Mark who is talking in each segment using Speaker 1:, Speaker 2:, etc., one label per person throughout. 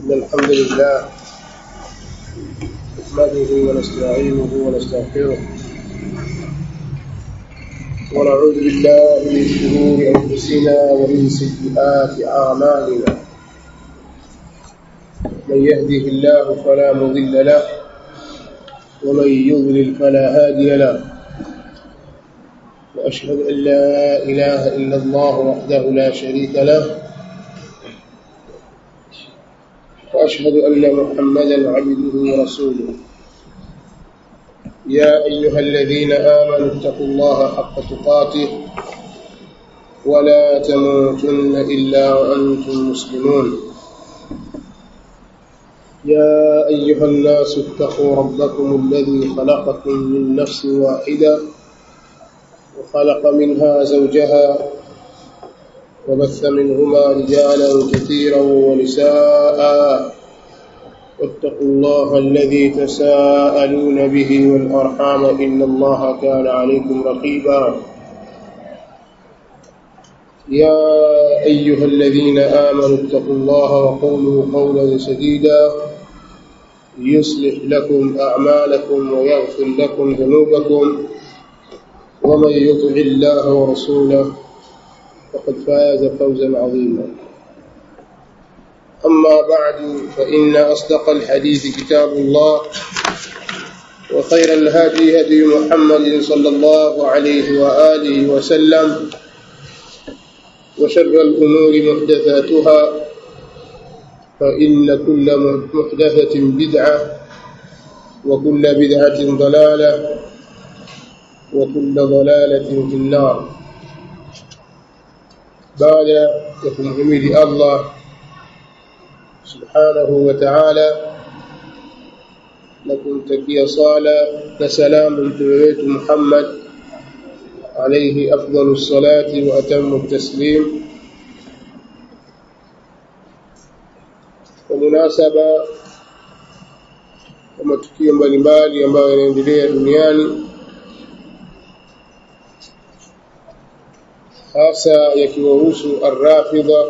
Speaker 1: إن الحمد لله نحمده ونستعينه ونستغفره ونعوذ بالله من شرور أنفسنا ومن سيئات أعمالنا من يهده الله فلا مضل له ومن يضلل فلا هادي له وأشهد أن لا إله إلا الله وحده لا شريك له وأشهد أن محمدا عبده ورسوله يا أيها الذين آمنوا اتقوا الله حق تقاته ولا تموتن إلا وأنتم مسلمون يا أيها الناس اتقوا ربكم الذي خلقكم من نفس واحدة وخلق منها زوجها وبث منهما رجالا كثيرا ونساء واتقوا الله الذي تساءلون به والأرحام إن الله كان عليكم رقيبا يا أيها الذين آمنوا اتقوا الله وقولوا قولا سديدا يصلح لكم أعمالكم ويغفر لكم ذنوبكم ومن يطع الله ورسوله فقد فاز فوزا عظيما أما بعد فإن أصدق الحديث كتاب الله وخير الهدي هدي محمد صلى الله عليه وآله وسلم وشر الأمور محدثاتها فإن كل محدثة بدعة وكل بدعة ضلالة وكل ضلالة في النار بعد يكون حميد الله subhanahu wa ta'ala na kumtakia sala na salamu mtume wetu Muhammad alayhi afdalu salati wa atamu taslim kwa munasaba wa matukio mbalimbali ambayo yanaendelea duniani hasa yakiwahusu arrafidha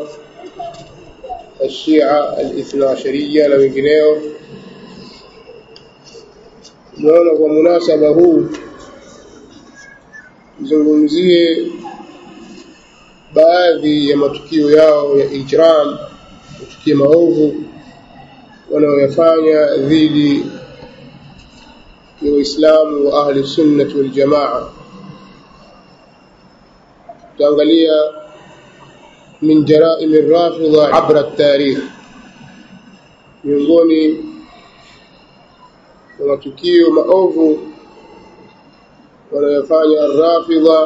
Speaker 1: الشيعة الاثنى عشرية na wengineo tunaona kwa munasaba huu tuzungumzie baadhi ya matukio yao ya ijram matukio maovu wanaoyafanya dhidi ya waislamu wa ahli sunnati waljamaa tutaangalia من جرائم الرافضة عبر التاريخ miongoni mwa matukio maovu wanayofanya arrafidha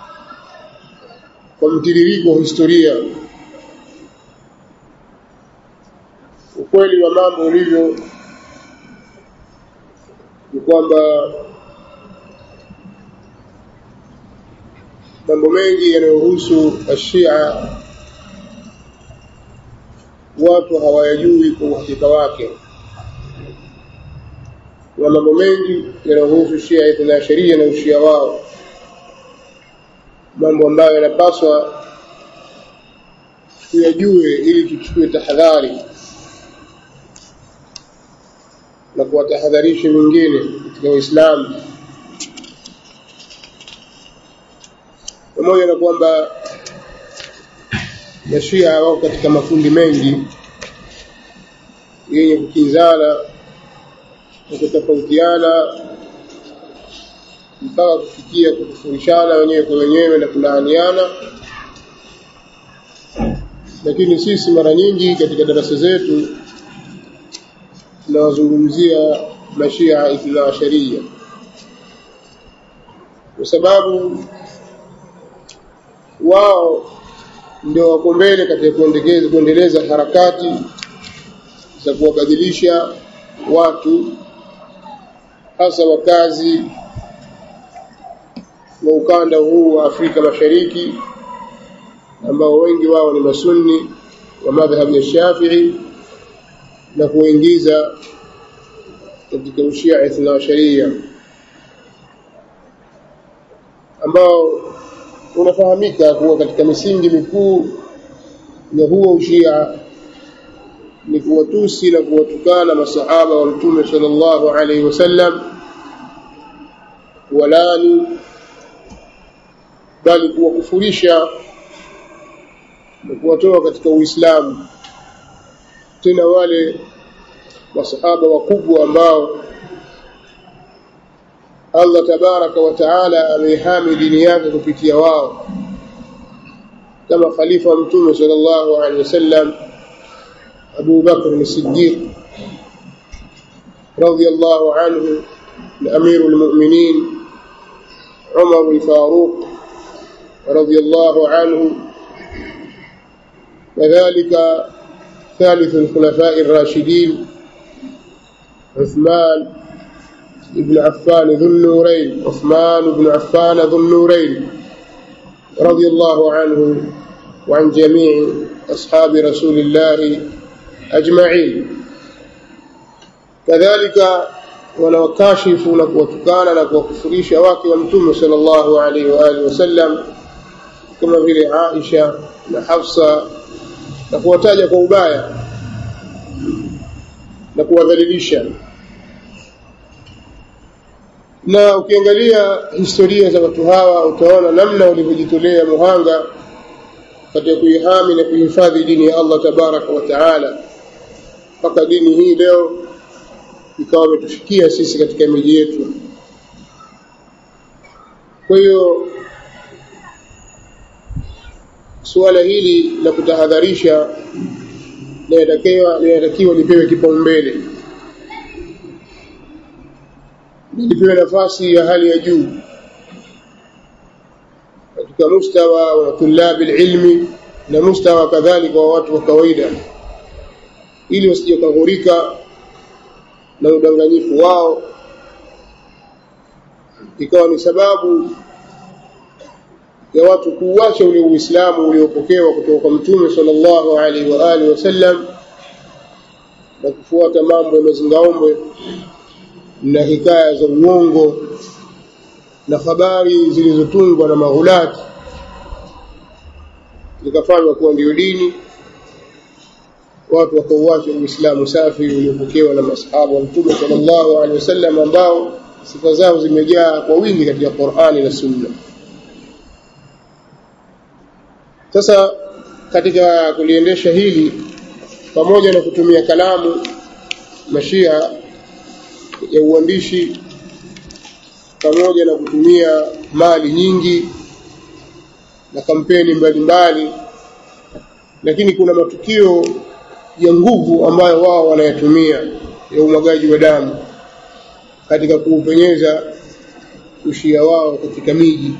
Speaker 1: kwa mtiririko wa historia ukweli wa mambo ulivyo ni kwamba mambo mengi yanayohusu ashia watu hawayajui kwa uhakika wake na mambo mengi yanayohusu shia ithna sheria na ushia wao mambo ambayo yanapaswa tuyajue ili tuchukue tahadhari na kuwatahadharisha wengine katika waislamu pamoja na kwamba mashia wako katika makundi mengi yenye kukinzana na kutofautiana mpaka kufikia kukufurishana wenyewe kwa wenyewe na kulaaniana lakini sisi mara nyingi katika darasa zetu tunawazungumzia mashia ithna asharia kwa sababu wao ndio wako mbele katika kuendeleza kuendeleza harakati za kuwabadilisha watu hasa wakazi wa ukanda huu wa Afrika Mashariki ambao wengi wao ni masunni wa madhhabu ya Shafi'i na kuingiza katika ushia ithna sharia ambao unafahamika kuwa katika misingi mikuu ya huo ushia ni kuwatusi na kuwatukana masahaba wa mtume sallallahu alaihi wasallam walani bali kuwakufurisha na kuwatoa katika Uislamu tena wale masahaba wakubwa ambao Allah tabaraka wa taala ameihami dini yake kupitia wao kama khalifa wa mtume sallallahu alaihi wasallam Abu Bakr as-Siddiq radiyallahu anhu الأمير المؤمنين عمر الفاروق رضي الله عنه وذلك ثالث الخلفاء الراشدين عثمان بن عفان ذو النورين عثمان بن عفان ذو النورين رضي الله عنه وعن جميع أصحاب رسول الله أجمعين كذلك wanaokashifu na kuwatukana na kuwakufurisha wake wa mtume sallallahu alaihi wa alihi wasallam kama vile Aisha na Hafsa na kuwataja kwa ubaya na kuwadhalilisha na ukiangalia historia za watu hawa utaona namna walivyojitolea muhanga katika kuihami na kuhifadhi dini ya Allah tabaraka wa taala mpaka dini hii leo ikawa imetufikia sisi katika miji yetu kwa hiyo suala hili la kutahadharisha linatakiwa linatakiwa lipewe kipaumbele lipewe nafasi ya hali ya juu katika mustawa wa tulabi ilmi na mustawa kadhalika wa watu wa kawaida ili wasije kaghurika na udanganyifu wao ikawa ni sababu ya watu kuuacha ule Uislamu uliopokewa kutoka kwa Mtume sallallahu alaihi wa alihi wasallam na kufuata mambo ya mazingaombwe na hikaya za uongo na habari zilizotungwa na maghulati zikafanywa kuwa ndio dini watu wakauacha Uislamu safi uliopokewa na masahaba wa Mtume sallallahu alaihi wasallam ambao sifa zao zimejaa kwa wingi katika Qur'ani na Sunna. Sasa katika kuliendesha hili pamoja na kutumia kalamu mashia ya uandishi pamoja na kutumia mali nyingi na kampeni mbalimbali mbali, lakini kuna matukio ya nguvu ambayo wao wanayatumia ya umwagaji wa damu katika kuupenyeza ushia wao katika miji.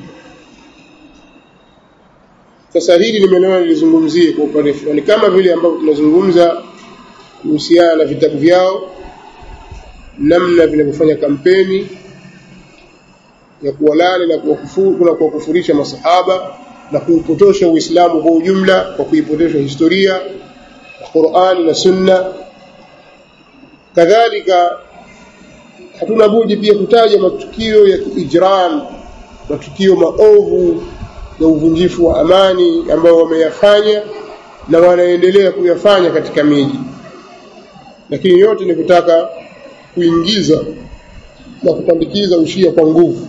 Speaker 1: Sasa hili nimeona nilizungumzie kwa upande fulani, kama vile ambavyo tunazungumza kuhusiana na vitabu vyao, namna vinavyofanya kampeni ya kuwalani na kuwakufuru na kuwakufurisha masahaba na kuupotosha Uislamu kwa ujumla kwa kuipotosha historia Qur'an na Sunna. Kadhalika hatuna budi pia kutaja matukio ya ijram, matukio maovu ya uvunjifu wa amani ambayo wameyafanya na wanaendelea kuyafanya katika miji, lakini yote ni kutaka kuingiza na kupandikiza ushia kwa nguvu.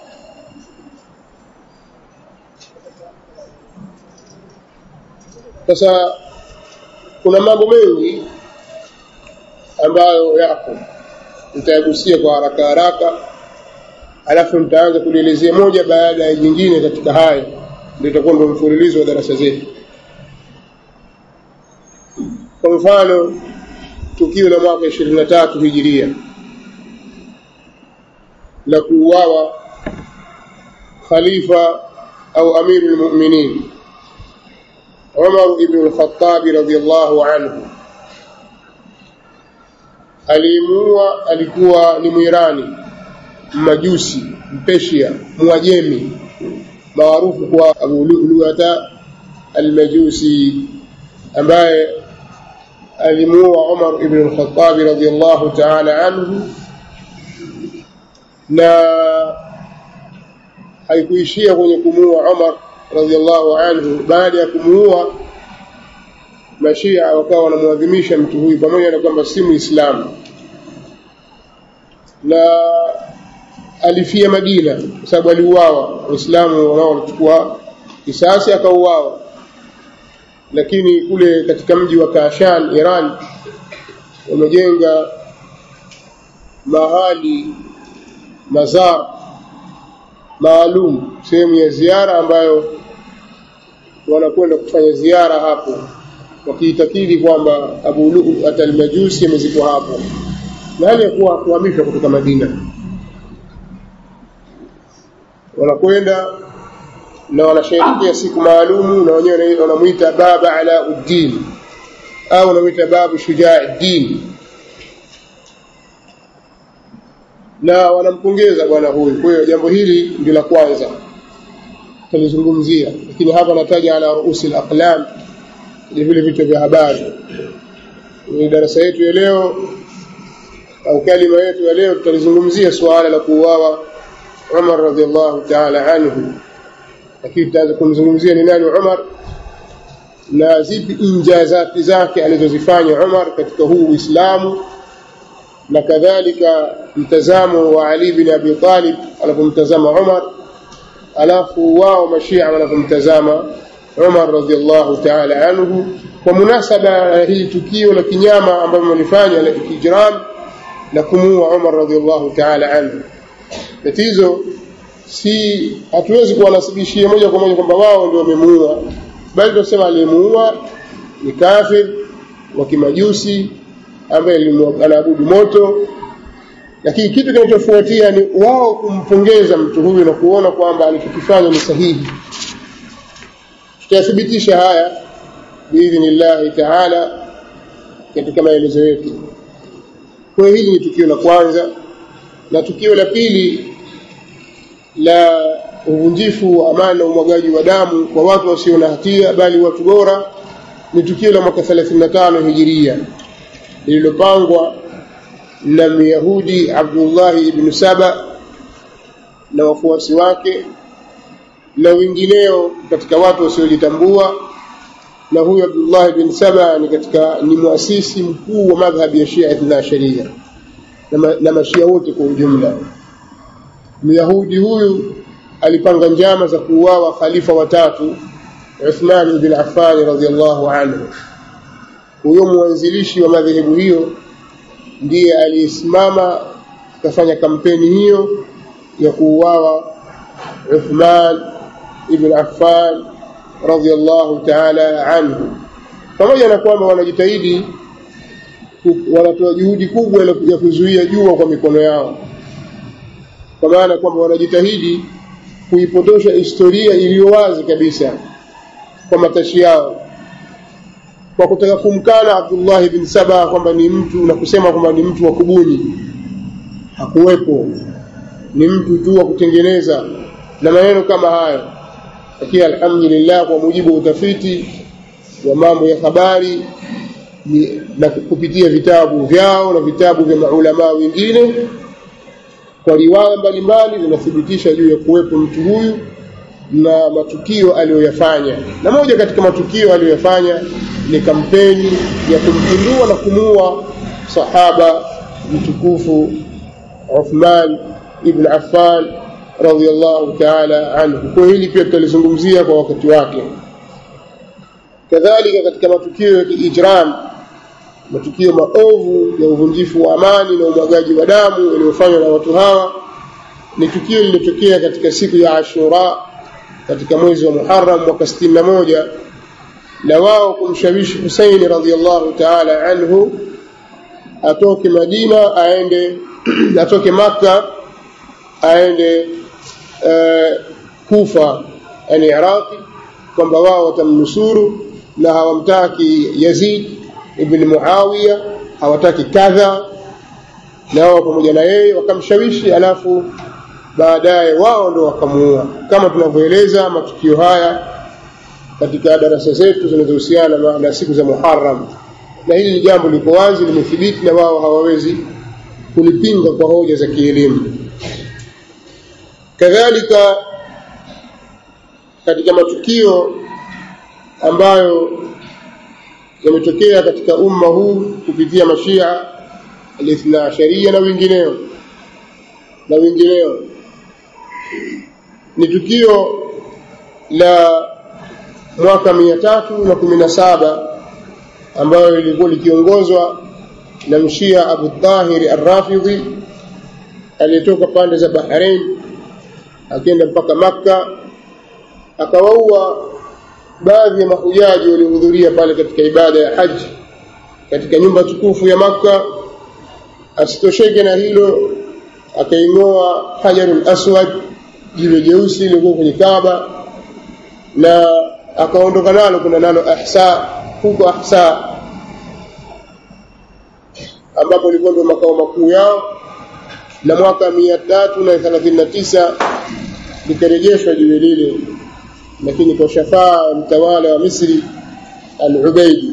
Speaker 1: Sasa kuna mambo mengi ambayo yako nitayagusia kwa haraka haraka alafu nitaanza kulielezea moja baada ya jingine katika haya ndio itakuwa ndio mfululizo wa darasa zetu kwa mfano tukio la mwaka ishirini na tatu hijiria la kuuawa khalifa au amiru lmuminin Umar ibn al-Khattab radhiyallahu anhu alimuua, alikuwa ni Mwirani, Mmajusi, Mpeshia, Mwajemi maarufu kwa Abu Lu'lu'ata al-Majusi ambaye alimuua Umar ibn al-Khattab radhiyallahu ta'ala anhu na haikuishia kwenye kumuua Umar radhiallahu anhu baada ya kumuua mashia wakawa wanamwadhimisha mtu huyu pamoja na kwamba si muislamu na alifia Madina kwa sababu aliuawa waislamu wanao walichukua kisasi akauawa lakini kule katika mji wa Kashan Iran wamejenga mahali mazar maalum sehemu ya ziara ambayo wanakwenda kufanya ziara hapo wakiitakidi kwamba Abu Lu'at al-Majusi amezikwa hapo na hali ya kuwa kuhamishwa kutoka Madina wanakwenda na wanasherehekea siku maalumu na wenyewe wanamuita baba ala uddin au wanamuita babu shujaa din na wanampongeza bwana huyu kwa hiyo jambo hili ndio la kwanza tulizungumzia lakini hapa nataja ala ruusi al-aqlam ni vile vitu vya habari ni darasa yetu ya leo au kalima yetu ya leo tutalizungumzia suala la kuuawa Umar radhiallahu ta'ala anhu lakini tutaanza kumzungumzia ni nani Umar na zipi injazati zake alizozifanya Umar katika huu Uislamu na kadhalika mtazamo wa Ali bin Abi Talib alipomtazama Umar alafu wao mashia wanapomtazama Umar radhiallahu ta'ala anhu kwa munasaba ya hili tukio la kinyama ambalo walifanya la kijram la kumuua Umar radhiallahu ta'ala anhu tatizo si hatuwezi kuwanasibishia moja kwa moja kwamba wao ndio wamemuua bali tunasema aliyemuua ni kafir wa kimajusi ambaye anaabudu moto lakini kitu kinachofuatia ni wao kumpongeza mtu huyu na kuona kwamba alichokifanya ni sahihi tutayathibitisha haya biidhnillahi taala katika maelezo yetu kwa hili ni tukio la kwanza na tukio la pili la uvunjifu wa amani na umwagaji wa damu kwa watu wasio na hatia bali watu bora ni tukio la mwaka 35 hijiria lililopangwa na Myahudi Abdullah ibn Saba na wafuasi wake na wengineo katika watu wasiojitambua na huyu Abdullah ibn Saba ni katika ni muasisi mkuu wa madhhabi ya Shia Ithna Sharia na, na mashia wote kwa ujumla Myahudi huyu alipanga njama za kuuawa khalifa watatu Uthman ibn Affan radhiyallahu anhu huyo mwanzilishi wa madhehebu hiyo ndiye aliyesimama akafanya kampeni hiyo ya kuuawa Uthman ibn Affan radhiyallahu ta'ala anhu pamoja na kwamba wanajitahidi wanatoa juhudi kubwa ya kuzuia jua kwa mikono yao kwa maana kwamba wanajitahidi kuipotosha historia iliyo wazi kabisa kwa matashi yao kwa kutaka kumkana Abdullah bin Saba kwamba ni mtu na kusema kwamba ni mtu wa kubuni hakuwepo ni mtu tu wa kutengeneza na maneno kama hayo lakini alhamdulillah kwa mujibu wa utafiti wa mambo ya habari ni, na kupitia vitabu vyao na vitabu vya maulamaa wengine kwa riwaya mbalimbali zinathibitisha juu ya kuwepo mtu huyu na matukio aliyoyafanya na moja katika matukio aliyoyafanya ni kampeni ya kumpindua na kumuua sahaba mtukufu Uthman ibn Affan radhiyallahu ta'ala anhu kwa hili pia tutalizungumzia kwa wakati wake kadhalika katika matukio ya kiijram matukio maovu ya uvunjifu wa amani na umwagaji wa damu yaliyofanywa na watu hawa ni tukio lililotokea katika siku ya Ashura katika mwezi wa Muharram mwaka 61 na wao kumshawishi Husaini radhiallahu ta'ala anhu atoke Madina aende atoke Makka aende uh, Kufa yani Iraqi kwamba wao watamnusuru na hawamtaki Yazid ibn Muawiya hawataki kadha na wao pamoja na yeye wakamshawishi alafu baadaye wao ndo wakamuua kama tunavyoeleza matukio haya katika darasa zetu zinazohusiana na siku za Muharram na hili ni jambo liko wazi limethibiti na wao hawawezi kulipinga kwa hoja za kielimu kadhalika katika matukio ambayo yametokea katika umma huu kupitia mashia alithna asharia na wengineo na wengineo ni tukio la mwaka mia tatu na kumi na saba ambayo lilikuwa likiongozwa na mshia Abu Tahir Arrafidhi aliyetoka pande za Bahrain akienda mpaka Makka akawaua baadhi ya mahujaji waliohudhuria pale katika ibada ya haji katika nyumba tukufu ya Makka. Asitosheke na hilo, akaing'oa hajarul aswad, jiwe jeusi lilikuwa kwenye Kaaba, na akaondoka nalo kuna nalo Ahsa, huko Ahsa ambapo ilikuwa ndio makao makuu yao, na mwaka mia tatu na thelathini na tisa likarejeshwa jiwe lile lakini kwa shafaa mtawala wa Misri al-Ubaidi.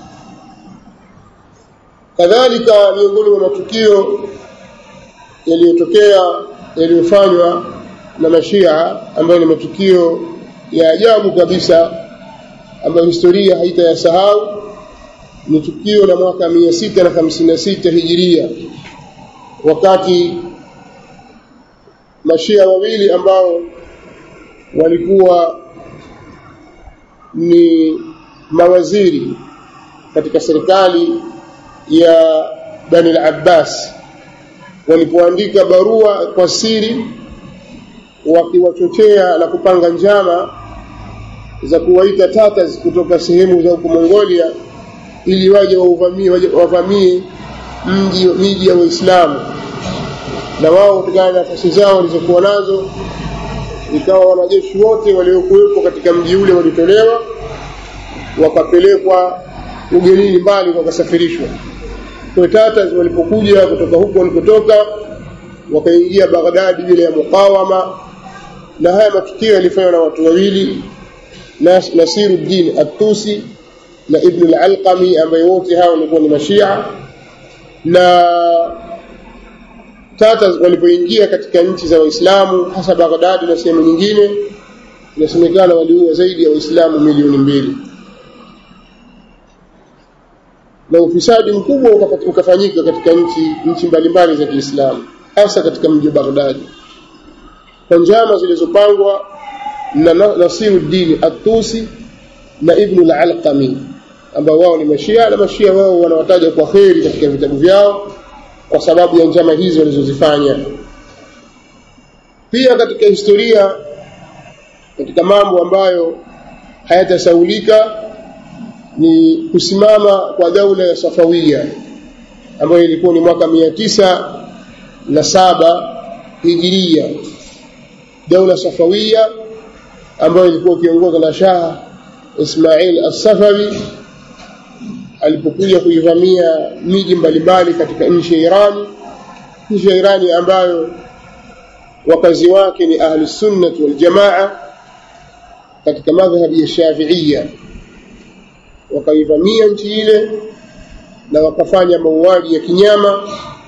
Speaker 1: Kadhalika, miongoni mwa matukio yaliyotokea yaliyofanywa na mashia ambayo ni matukio ya ajabu kabisa ambayo historia haitayasahau ni tukio la mwaka mia sita na hamsini na sita hijiria wakati mashia wawili ambao walikuwa ni mawaziri katika serikali ya Bani al-Abbas walipoandika barua kwa siri wakiwachochea na kupanga njama za kuwaita Tatars kutoka sehemu za huko Mongolia ili waje wauvamie wavamie mji miji ya Waislamu na wao kutokana na nafasi zao walizokuwa nazo ikawa wanajeshi wote waliokuwepo katika mji ule walitolewa wakapelekwa ugenini mbali wakasafirishwa kwa Tatars walipokuja kutoka huko walikotoka wakaingia Baghdadi bila ya mukawama na haya matukio yalifanywa na watu wawili Nasiruddin At-Tusi na Ibn al-Alqami ambaye wote hao walikuwa ni mashia na Tatars walipoingia katika nchi za Waislamu hasa Baghdad na sehemu nyingine inasemekana waliua zaidi ya Waislamu milioni mbili na ufisadi mkubwa ukafanyika katika nchi nchi mbalimbali za Kiislamu hasa katika mji wa Baghdad kwa njama zilizopangwa na Nasiruddin At-Tusi na Ibn al-Alqami ambao wao ni mashia na mashia wao wanawataja kwa kheri katika vitabu vyao kwa sababu ya njama hizo walizozifanya pia katika historia katika mambo ambayo hayatasaulika ni kusimama kwa daula ya Safawia ambayo ilikuwa ni mwaka mia tisa na saba hijiria daula Safawia ambayo ilikuwa ikiongozwa na Shah Ismail As-Safawi alipokuja kuivamia miji mbalimbali katika nchi ya Iran nchi ya Irani ambayo wakazi wake ni ahli sunnah wal jamaa katika madhhabi ya Shafi'iyya wakaivamia nchi ile na wakafanya mauaji ya kinyama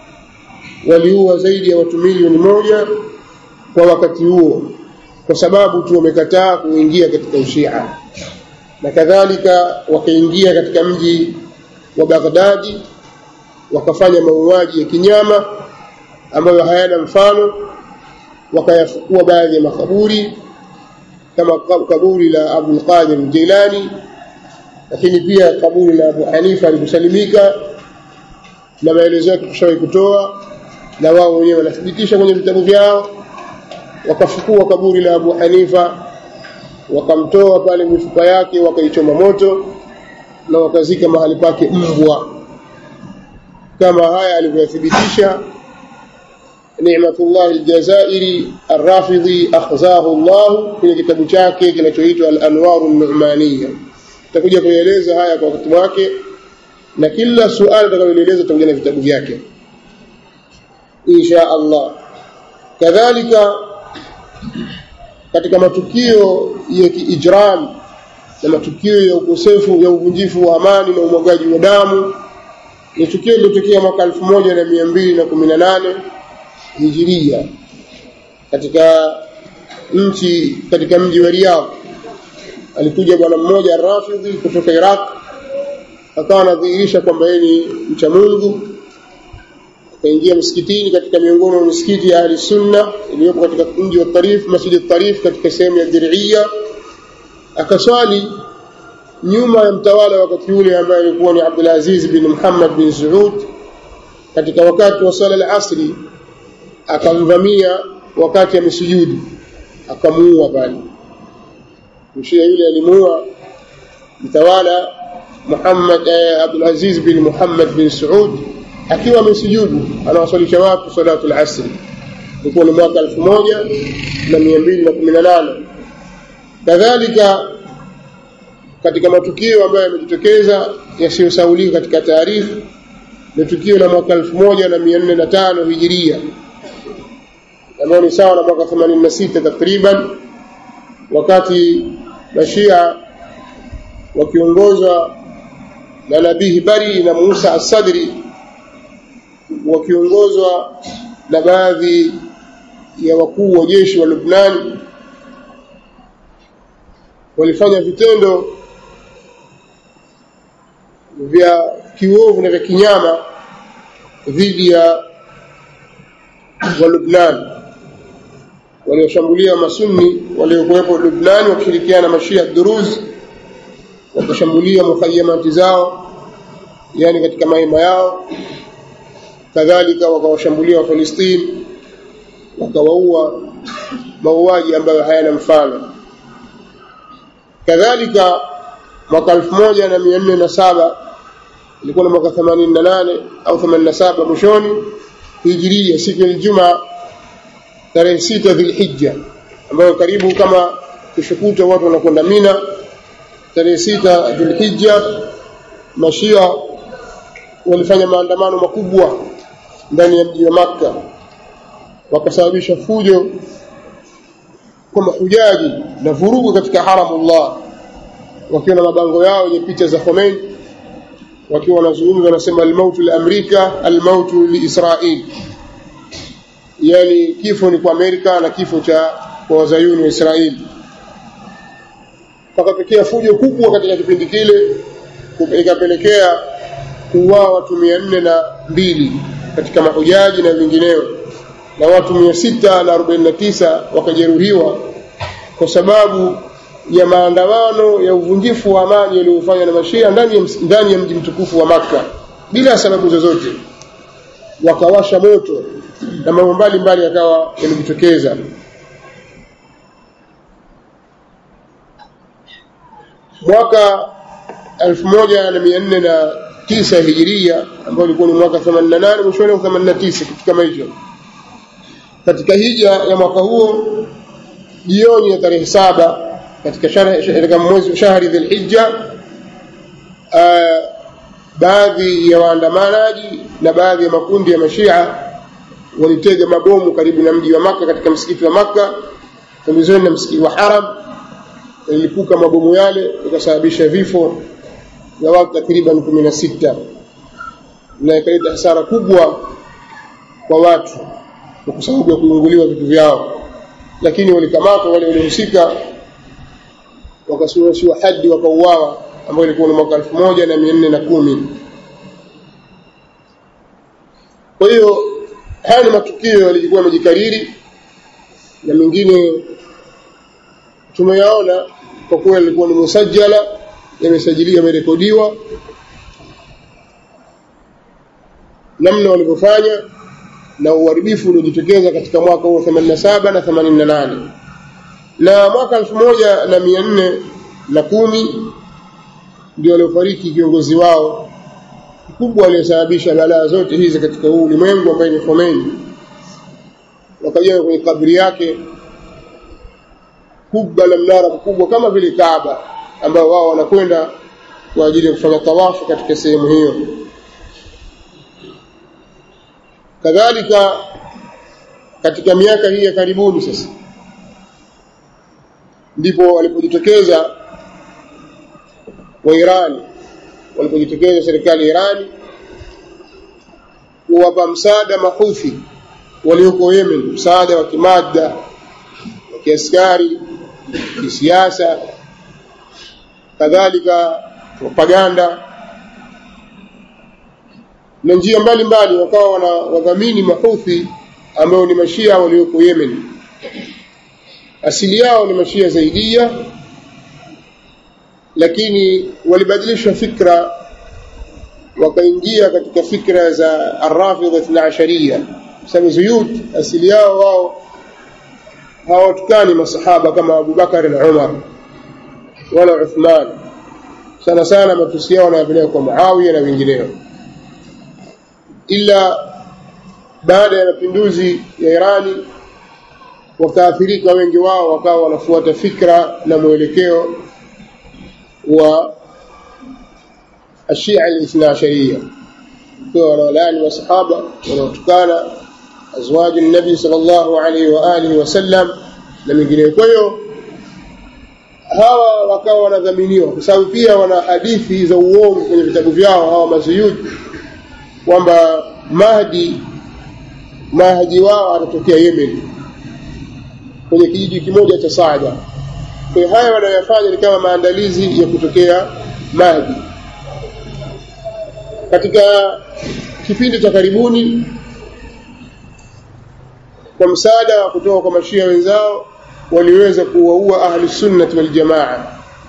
Speaker 1: waliua zaidi ya watu milioni moja kwa wakati huo kwa sababu tu wamekataa kuingia katika ushia na kadhalika wakaingia katika mji wa Baghdadi wakafanya mauaji ya kinyama ambayo hayana mfano wakayafukua baadhi ya makaburi kama kaburi la Abu Qadir Jilani lakini pia kaburi la Abu Hanifa alikusalimika na maelezo yake tushawahi kutoa na wao wenyewe wanathibitisha kwenye vitabu vyao wakafukua kaburi la Abu Hanifa wakamtoa pale mifupa yake wakaichoma moto na wakazika mahali pake mbwa kama haya alivyothibitisha Ni'matullah al-Jazairi Ar-Rafidhi akhzahu Allah kwenye kitabu chake kinachoitwa Al-Anwar an-Nu'maniyya tutakuja kueleza haya kwa wakati wake na kila suala tutakaloeleza tutakuja na vitabu vyake insha Allah kadhalika katika matukio ya kiijram na matukio ya ukosefu ya uvunjifu wa amani na umwagaji wa damu ni tukio lililotokea mwaka elfu moja na mia mbili na kumi na nane hijiria katika nchi katika mji wa Riyadh alikuja bwana mmoja Rafidhi kutoka Iraq akawa anadhihirisha kwamba yeye ni mcha Mungu akaingia msikitini katika miongoni mwa misikiti ya ahli sunna iliyopo katika mji wa Tarif Masjid Tarif katika sehemu ya Diriyya akaswali nyuma ya mtawala wakati ule ambaye alikuwa ni Abdul Aziz bin Muhammad bin Saud katika wakati wa sala al-asri akamvamia wakati amesujudu akamuua pale mshia yule alimuua mtawala Muhammad eh, Abdul Aziz bin Muhammad bin Saud akiwa amesujudu anawasalisha watu salatu al-asri ilikuwa ni mwaka 1218 kadhalika katika matukio ambayo yamejitokeza yasiyosaulika katika taarifa ni tukio la mwaka 1405 hijiria ambayo ni sawa na mwaka 86 takriban wakati mashia wakiongozwa na nabii Bari na Musa as-Sadri wakiongozwa na baadhi ya wakuu wa jeshi wa Lubnan walifanya vitendo vya kiovu na vya kinyama dhidi ya wa Lubnan walioshambulia masunni waliokuwepo Lubnan wakishirikiana na mashia Duruz wakashambulia mukhayamati zao yani katika mahema yao kadhalika wakawashambulia Wafalistini wakawaua mauaji ambayo hayana mfano kadhalika mwaka 1407 ilikuwa ni mwaka 88 au 87 mwishoni hijiria siku ya Ijumaa tarehe sita Dhulhijja ambayo karibu kama kushukuta watu wanakwenda Mina tarehe sita Dhulhijja mashia walifanya maandamano makubwa ndani ya mji wa Makka wakasababisha fujo kwa mahujaji na vurugu katika haramullah wakiwa na mabango yao yenye picha za Khomeini wakiwa wanazungumza wanasema almautu li Amerika almautu li Israel yani kifo ni kwa Amerika na kifo cha kwa wazayuni wa Israeli pakatokea fujo kubwa katika kipindi kile ikapelekea kuuawa watu mia nne na mbili katika mahujaji na vingineo na watu mia sita na arobaini na tisa wakajeruhiwa kwa sababu ya maandamano ya uvunjifu wa amani yaliyofanywa na mashia ndani ya, ndani ya mji mtukufu wa Makka bila sababu zozote wakawasha moto na mambo mbalimbali yakawa yamejitokeza mwaka 1409 hijiria ambao ulikuwa ni mwaka 88 mwishoni wa 89 kitu kama hicho katika hija ya mwaka huo jioni ya tarehe saba katika katika mwezi shahri dhulhijja baadhi ya waandamanaji na baadhi ya makundi ya mashia walitega mabomu karibu na mji wa maka katika msikiti wa maka pembezoni na msikiti wa haram yalipuka mabomu yale ikasababisha vifo vya watu takriban kumi na sita na ikaleta hasara kubwa kwa watu kwa sababu ya kuunguliwa vitu vyao lakini walikamatwa wale waliohusika wakasimamishiwa hadi wakauawa ambayo ilikuwa ni mwaka elfu moja na mia nne na kumi kwa hiyo haya ni matukio yalikuwa yamejikariri na mengine tumeyaona kwa kuwa yalikuwa ni musajala yamesajiliwa yamerekodiwa namna walivyofanya na uharibifu uliojitokeza katika mwaka huo 87 na 88 na mwaka elfu moja na mia nne na kumi ndio waliofariki kiongozi wao mkubwa aliyesababisha balaa zote hizi katika huu ulimwengu ambaye ni Khomeini wakajenga kwenye kabri yake kubwa la mnara mkubwa kama vile Kaaba ambao wao wanakwenda kwa ajili ya kufanya tawafu katika sehemu hiyo kadhalika katika miaka hii ya karibuni sasa ndipo walipojitokeza wa Irani walipojitokeza serikali ya Irani kuwapa msaada mahuthi walioko Yemen msaada wa kimada wa kiaskari kisiasa kadhalika propaganda na njia mbalimbali wakawa wana wadhamini mahuthi ambao ni mashia walioko Yemen asili yao ni mashia zaidia lakini walibadilisha fikra wakaingia katika fikra za arrafidha ithna asharia sababu zuyut asili yao wao hawatukani masahaba kama Abubakar na Umar wala Uthman sana sana matusi yao wanayapeleka kwa Muawiya na wengineo ila baada ya mapinduzi ya Irani wakaathirika wengi wao wakawa wanafuata fikra na mwelekeo wa ashia al-ithna asharia kwa wanawalaani masahaba wanaotukana azwaji nabi sallallahu alaihi wa alihi wasallam na mengineyo kwa hiyo hawa wakawa wanadhaminiwa kwa sababu pia wana hadithi za uongo kwenye vitabu vyao hawa mazuyudi kwamba Mahdi Mahdi wao atatokea Yemen kwenye kijiji kimoja cha Saada. Kwa hiyo haya wanayofanya ni kama maandalizi ya kutokea Mahdi. Katika kipindi cha karibuni kwa msaada wa kutoka kwa mashia wenzao waliweza kuwaua ahli sunnati wal jamaa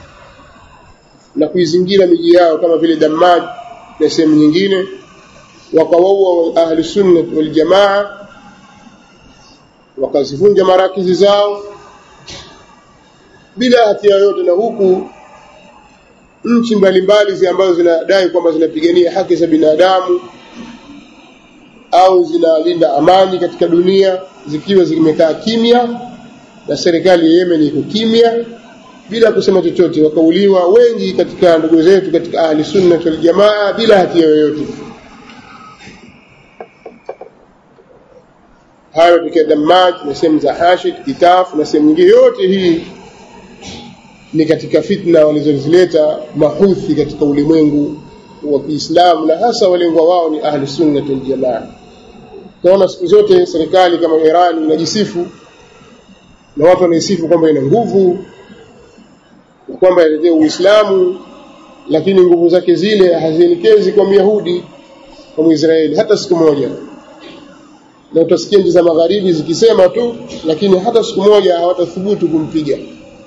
Speaker 1: na kuizingira miji yao kama vile Dammaj na sehemu nyingine wakawaua ahli sunnah wal jamaa wakazivunja marakizi zao bila hatia yoyote na huku nchi mbalimbali ambazo zinadai kwamba zinapigania haki za binadamu au zinalinda amani katika dunia zikiwa zimekaa kimya na serikali ya Yemen iko kimya bila kusema chochote wakauliwa wengi katika ndugu zetu katika ahli sunnah wal jamaa bila hatia yoyote hayo tukia Dammaj na sehemu za Hashid, Kitaf na sehemu nyingine yote hii ni katika fitna walizozileta mahuthi katika ulimwengu wa Kiislamu na hasa walengwa wao ni ahli sunna wal jamaa. Tunaona siku zote serikali kama Iran inajisifu na watu wanaisifu kwamba ina nguvu na kwamba inatetea Uislamu, lakini nguvu zake zile hazielekezi kwa Myahudi kwa Mwisraeli hata siku moja na utasikia nchi za magharibi zikisema tu lakini hata siku moja hawatathubutu kumpiga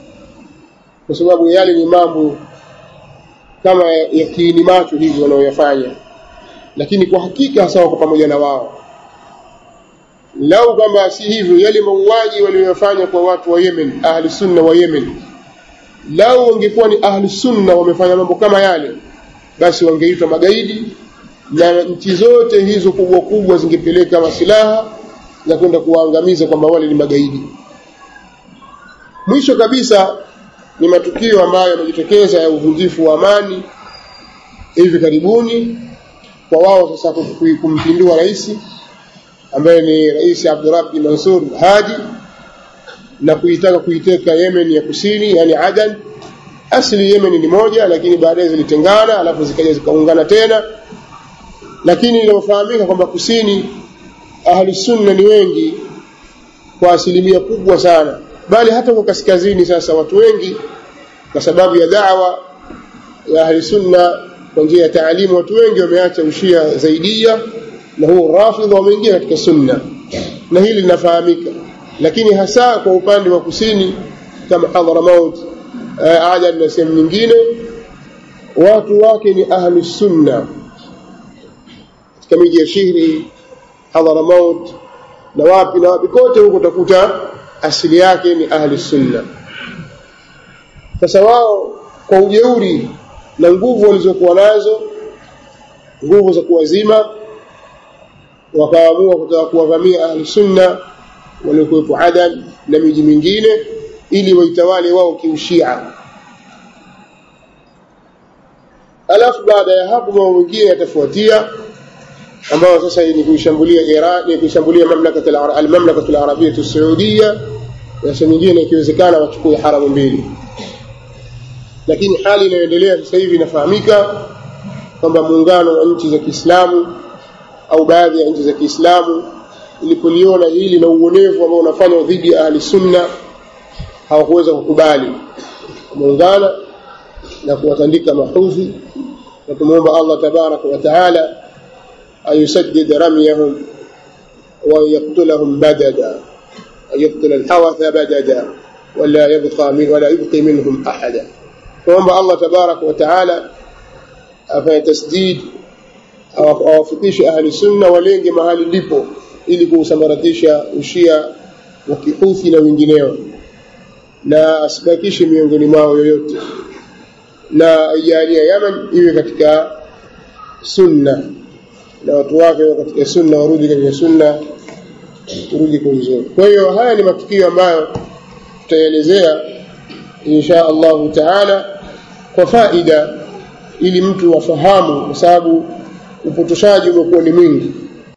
Speaker 1: kwa sababu yale ni mambo kama ya kiini macho hivi wanaoyafanya lakini kwa hakika hasa wako pamoja na wao lau kwamba si hivyo yale mauaji waliyofanya kwa watu wa Yemen ahli sunna wa Yemen lau wangekuwa ni ahli sunna wamefanya mambo kama yale basi wangeitwa magaidi na nchi zote hizo kubwa kubwa zingepeleka masilaha za kwenda kuwaangamiza kwamba wale ni magaidi. Mwisho kabisa ni matukio ambayo yamejitokeza ya uvunjifu wa amani hivi karibuni kwa wao sasa kumpindua rais ambaye ni Rais Abdurabbi Mansur Hadi na kuitaka kuiteka Yemen ya kusini yani Adan. Asili Yemen ni moja, lakini baadaye zilitengana, alafu zikaja zikaungana tena lakini inafahamika kwamba kusini ahli sunna ni wengi kwa asilimia kubwa sana bali hata kwa kaskazini sasa watu wengi kwa sababu ya da'wa ya ahli sunna kwa njia ya taalimu watu wengi wameacha ushia zaidia na huo rafidha wameingia katika sunna na hili linafahamika lakini hasa kwa upande wa kusini kama Hadramaut Adan na sehemu nyingine watu wake ni ahli sunna katika miji ya Shihri, Hadhramaut na wapi na wapi kote huko utakuta asili yake ni ahli sunna. Sasa wao kwa ujeuri na nguvu walizokuwa nazo, nguvu za kuwazima, wakaamua kutaka kuwavamia ahli sunna waliokuwepo Adan na miji mingine ili waitawale wao kiushia. Alafu baada ya hapo mambo mengine yatafuatia ambao sasa ni kuishambulia Iran ni kuishambulia mamlaka al-mamlaka al-arabia as-saudia na sehemu nyingine ikiwezekana wachukue haramu mbili lakini hali inayoendelea sasa hivi inafahamika kwamba muungano wa nchi za Kiislamu au baadhi ya nchi za Kiislamu ilipoliona hili na uonevu ambao unafanywa dhidi ya ahli sunna hawakuweza kukubali muungana na kuwatandika mahudhi na kumwomba Allah tabaraka wa taala أن يسدد رميهم ويقتلهم بددا أن يقتل الحوث بددا ولا يبقى من ولا يبقي منهم أحدا فهم الله تبارك وتعالى afanye tasdid awafikishe ahli sunna walenge mahali lipo ili kuusambaratisha ushia wa kihuthi na wengineo na asibakishe miongoni mwao yoyote na aijalia Yaman iwe katika sunna na watu wake wa katika sunna warudi katika sunna turudi kwa uzuri kwa hiyo haya ni matukio ambayo tutaelezea insha Allahu taala kwa faida ili mtu afahamu kwa sababu upotoshaji umekuwa ni mwingi